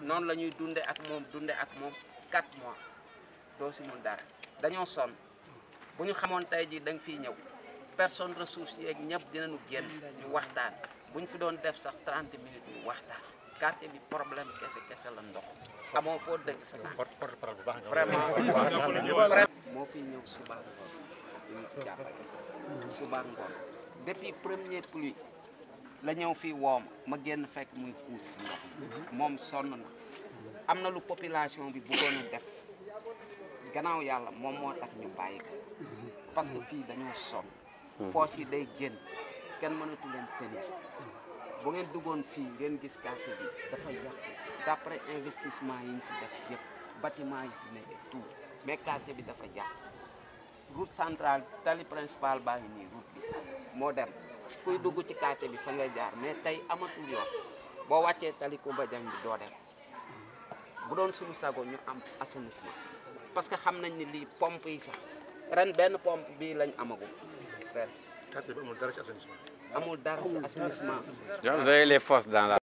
noonu la ñuy dunde ak moom dunde ak moom 4 mois doo si mun dara dañoo sonn bu ñu xamoon tey ji da nga fiy ñëw personne ressource yeeg ñëpp dinañu génn ñu waxtaan bu ñu fi doon def sax 30 minutes ñu waxtaan quartier bi problème kese kese la ndox amoo foo dëkk sa naan porte porte parole bu baax nga vraiment vraiment moo fi ñëw suba ngoon ñu ci jàppale suba ngoon depuis première pluie la ñëw fii woom ma génn fekk muy xuus si ndox moom sonn na am na lu population bi bëggoon a def gannaaw yàlla moom moo tax ñu bàyyi ko parce que fii dañoo sonn foos yi day génn kenn mënatu leen tenir bu ngeen duggoon fii ngeen gis quartier bi dafa yàqu d'après investissement yi ñu fi def yëpp bâtiment yi fi ne et tout mais quartier bi dafa yàqu route centrale tali principal baa ngi nii route bi moo dem kuy dugg ci quartier bi fa ngay jaar mais tey amatul yoon boo wàccee tali Koumba Dieng bi doo dem bu doon suñu sago ñu am assainissement parce que xam nañ ni lii pompe yi sax ren benn pompe bii lañ amagum ren quartier bi amul dara ci assainissement amul dara si assainissement Vous avez les forces dans la